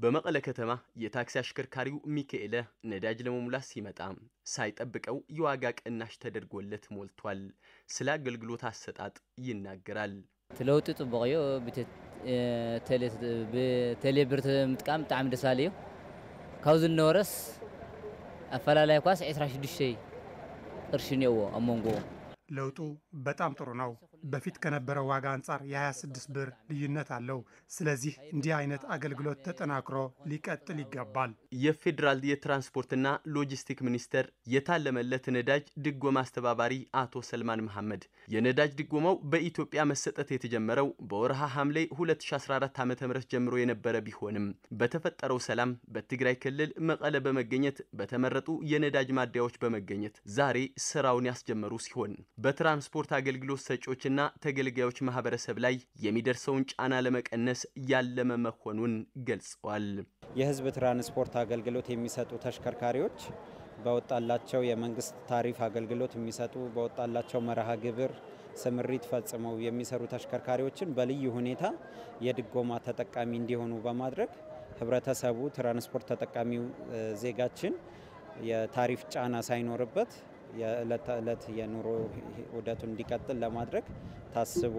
በመቀለ ከተማ የታክሲ አሽከርካሪው ሚካኤለ ነዳጅ ለመሙላት ሲመጣ ሳይጠብቀው የዋጋ ቅናሽ ተደርጎለት ሞልቷል። ስለ አገልግሎት አሰጣጥ ይናገራል። ለውጢ ጽቡቅ እዩ ብቴሌ ብር ምጥቃም ብጣዕሚ ደስ ባለ እዩ ካብዚ ዝነበረስ ኣፈላላይ ኳስ 26 ቅርሺ እኒአዎ ኣብ መንጎ ለውጡ በጣም ጥሩ ነው። በፊት ከነበረው ዋጋ አንጻር የ26 ብር ልዩነት አለው። ስለዚህ እንዲህ አይነት አገልግሎት ተጠናክሮ ሊቀጥል ይገባል። የፌዴራል የትራንስፖርትና ሎጂስቲክ ሚኒስቴር የታለመለት ነዳጅ ድጎማ አስተባባሪ አቶ ሰልማን መሐመድ የነዳጅ ድጎማው በኢትዮጵያ መሰጠት የተጀመረው በወርሃ ሐምሌ 2014 ዓ ም ጀምሮ የነበረ ቢሆንም በተፈጠረው ሰላም በትግራይ ክልል መቀለ በመገኘት በተመረጡ የነዳጅ ማደያዎች በመገኘት ዛሬ ስራውን ያስጀመሩ ሲሆን በትራንስፖርት አገልግሎት ሰጪዎችና ተገልጋዮች ማህበረሰብ ላይ የሚደርሰውን ጫና ለመቀነስ ያለመ መሆኑን ገልጸዋል። የህዝብ ትራንስፖርት አገልግሎት የሚሰጡ ተሽከርካሪዎች በወጣላቸው የመንግስት ታሪፍ አገልግሎት የሚሰጡ በወጣላቸው መርሃ ግብር ስምሪት ፈጽመው የሚሰሩ ተሽከርካሪዎችን በልዩ ሁኔታ የድጎማ ተጠቃሚ እንዲሆኑ በማድረግ ህብረተሰቡ ትራንስፖርት ተጠቃሚው ዜጋችን የታሪፍ ጫና ሳይኖርበት የዕለት ተዕለት የኑሮ ውደቱ እንዲቀጥል ለማድረግ ታስቦ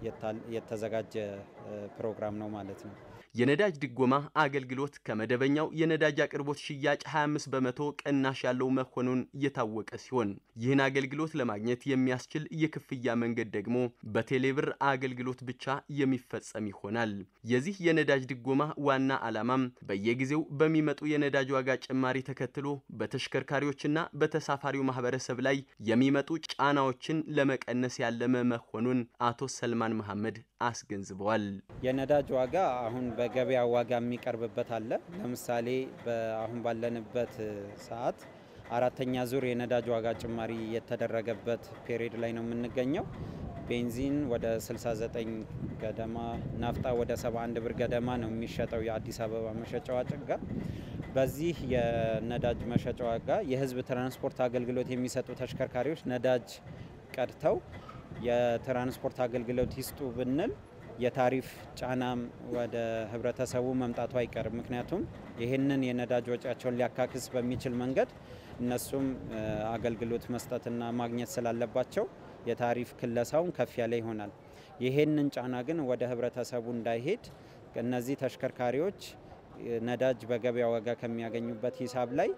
የተዘጋጀ ፕሮግራም ነው ማለት ነው። የነዳጅ ድጎማ አገልግሎት ከመደበኛው የነዳጅ አቅርቦት ሽያጭ 25 በመቶ ቅናሽ ያለው መሆኑን የታወቀ ሲሆን ይህን አገልግሎት ለማግኘት የሚያስችል የክፍያ መንገድ ደግሞ በቴሌብር አገልግሎት ብቻ የሚፈጸም ይሆናል። የዚህ የነዳጅ ድጎማ ዋና ዓላማም በየጊዜው በሚመጡ የነዳጅ ዋጋ ጭማሪ ተከትሎ በተሽከርካሪዎችና በተሳፋሪው ማህበረሰብ ላይ የሚመጡ ጫናዎችን ለመቀነስ ያለመ መሆኑን አቶ ሰልማን መሐመድ አስገንዝበዋል። የነዳጅ ዋጋ አሁን በገበያ ዋጋ የሚቀርብበት አለ። ለምሳሌ አሁን ባለንበት ሰዓት አራተኛ ዙር የነዳጅ ዋጋ ጭማሪ የተደረገበት ፔሪድ ላይ ነው የምንገኘው። ቤንዚን ወደ 69 ገደማ፣ ናፍጣ ወደ 71 ብር ገደማ ነው የሚሸጠው የአዲስ አበባ መሸጫ ዋጋ። በዚህ የነዳጅ መሸጫ ዋጋ የህዝብ ትራንስፖርት አገልግሎት የሚሰጡ ተሽከርካሪዎች ነዳጅ ቀድተው የትራንስፖርት አገልግሎት ይስጡ ብንል የታሪፍ ጫናም ወደ ህብረተሰቡ መምጣቱ አይቀርም። ምክንያቱም ይህንን የነዳጅ ወጪያቸውን ሊያካክስ በሚችል መንገድ እነሱም አገልግሎት መስጠትና ማግኘት ስላለባቸው የታሪፍ ክለሳውን ከፍ ያለ ይሆናል። ይህንን ጫና ግን ወደ ህብረተሰቡ እንዳይሄድ እነዚህ ተሽከርካሪዎች ነዳጅ በገበያ ዋጋ ከሚያገኙበት ሂሳብ ላይ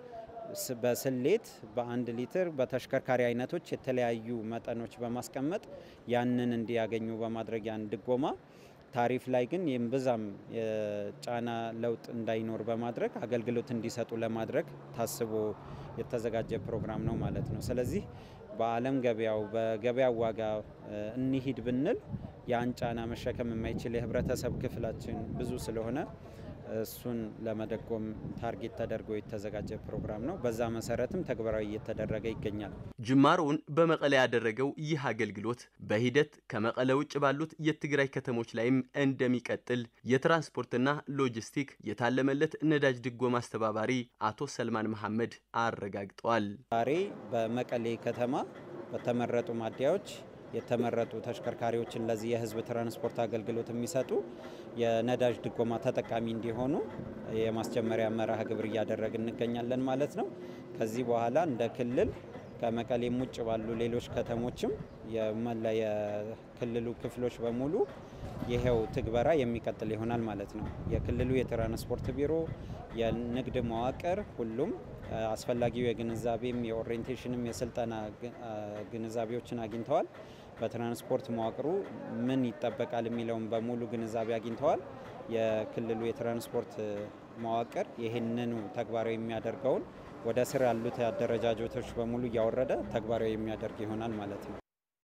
በስሌት በአንድ ሊትር በተሽከርካሪ አይነቶች የተለያዩ መጠኖች በማስቀመጥ ያንን እንዲያገኙ በማድረግ ያን ድጎማ ታሪፍ ላይ ግን የእምብዛም የጫና ለውጥ እንዳይኖር በማድረግ አገልግሎት እንዲሰጡ ለማድረግ ታስቦ የተዘጋጀ ፕሮግራም ነው ማለት ነው። ስለዚህ በዓለም ገበያው በገበያው ዋጋ እንሂድ ብንል ያን ጫና መሸከም የማይችል የህብረተሰብ ክፍላችን ብዙ ስለሆነ እሱን ለመደጎም ታርጌት ተደርጎ የተዘጋጀ ፕሮግራም ነው። በዛ መሰረትም ተግባራዊ እየተደረገ ይገኛል። ጅማሮውን በመቀለ ያደረገው ይህ አገልግሎት በሂደት ከመቀለ ውጭ ባሉት የትግራይ ከተሞች ላይም እንደሚቀጥል የትራንስፖርትና ሎጂስቲክ የታለመለት ነዳጅ ድጎማ አስተባባሪ አቶ ሰልማን መሐመድ አረጋግጠዋል። ዛሬ በመቀሌ ከተማ በተመረጡ ማደያዎች የተመረጡ ተሽከርካሪዎችን ለዚህ የህዝብ ትራንስፖርት አገልግሎት የሚሰጡ የነዳጅ ድጎማ ተጠቃሚ እንዲሆኑ የማስጀመሪያ መርሃ ግብር እያደረግን እንገኛለን ማለት ነው። ከዚህ በኋላ እንደ ክልል ከመቀሌም ውጭ ባሉ ሌሎች ከተሞችም የመላ የክልሉ ክፍሎች በሙሉ ይሄው ትግበራ የሚቀጥል ይሆናል ማለት ነው። የክልሉ የትራንስፖርት ቢሮ፣ የንግድ መዋቅር ሁሉም አስፈላጊው የግንዛቤም የኦሪየንቴሽንም የስልጠና ግንዛቤዎችን አግኝተዋል። በትራንስፖርት መዋቅሩ ምን ይጠበቃል የሚለውን በሙሉ ግንዛቤ አግኝተዋል። የክልሉ የትራንስፖርት መዋቅር ይህንኑ ተግባራዊ የሚያደርገውን ወደ ስር ያሉት አደረጃጀቶች በሙሉ እያወረደ ተግባራዊ የሚያደርግ ይሆናል ማለት ነው።